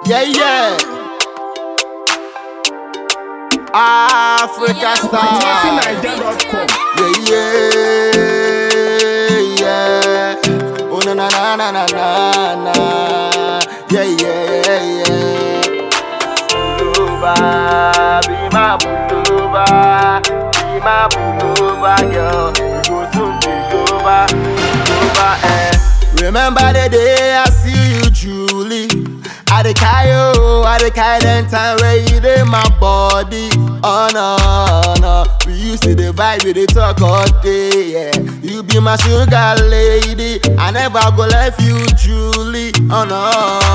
Yeah, yeah. Africa star. JeffyNiger.com. Yeah, yeah, yeah. Oh, na na na na na na na. Yeah, yeah, yeah. Pullover, be my pullover, be my pullover, girl. We go soon take over, take over, eh. Remember the day I see you, Julie. I the Kayo, I the Kaiden time where you did my body. Oh no, no. We used to the vibe, we the talk all day, yeah. You be my sugar lady. I never go left you, Julie. Oh no,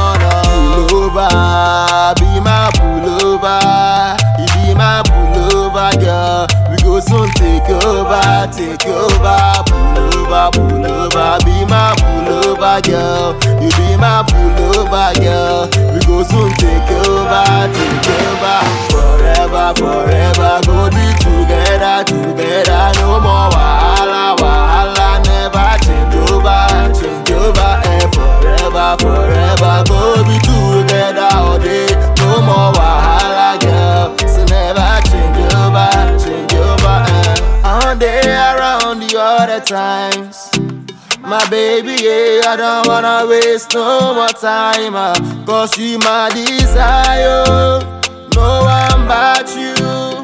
no. Pullover, be my pullover. You be my pullover, girl. We go soon take over, take over. Pullover, pullover, be my pullover, girl. You be my pullover, girl. We go soon take over, take over. Forever, forever, go be together, together. No more wahala, wahala. Never change over, change over. Eh, forever, forever, go be together all day. No more wahala, girl. So never change over, change over. Eh. All day around you all the times. My baby, yeah, I don't wanna waste no more time. Uh, Cause you my desire. No one but you.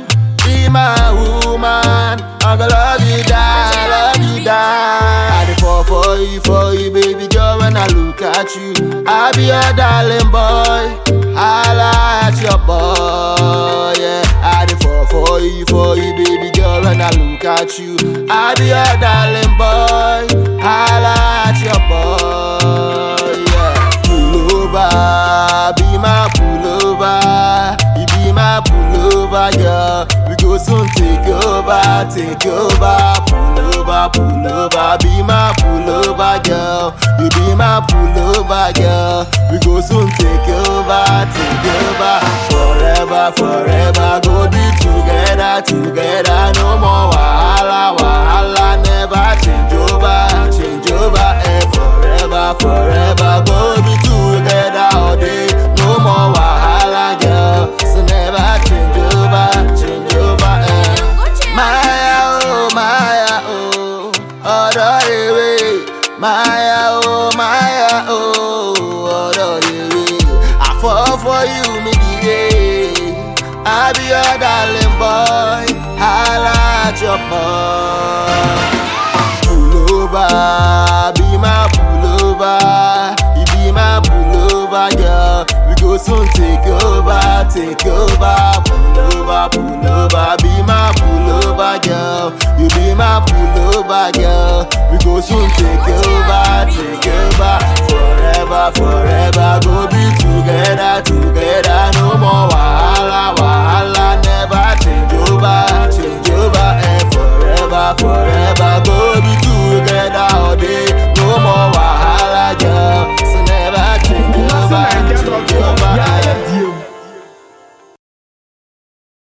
Be my woman. I'm gonna love you, die, love you, die. I dey fall for you, for you, baby girl. When I look at you, I be your darling boy. I like your boy, yeah. I dey fall for you, for you, baby girl. When I look at you, I be your darling boy. I like your boy, yeah. Pullover, be my pullover. You be my pullover, girl. We go soon take over, take over. Pullover, pullover, be my pullover, girl. You be my pullover, girl. We go soon take over, take over. Forever, forever, go be together, together. No more wahala, wahala. Never change over, change over. Eh, forever, forever, go be together all day. No more wahala, girl. So never change over, change over. Eh. Maya, oh, Maya, oh, ọ̀dọ̀ ewé. Maya, oh, Maya, oh, ọ̀dọ̀ ewé. I fall for you, me the I be your darling boy, I like your boy. Pullover, be my pullover, you be my pullover, girl. We go soon take over, take over. Pullover, pullover, be my pullover, girl. You be my pullover, girl. We go soon take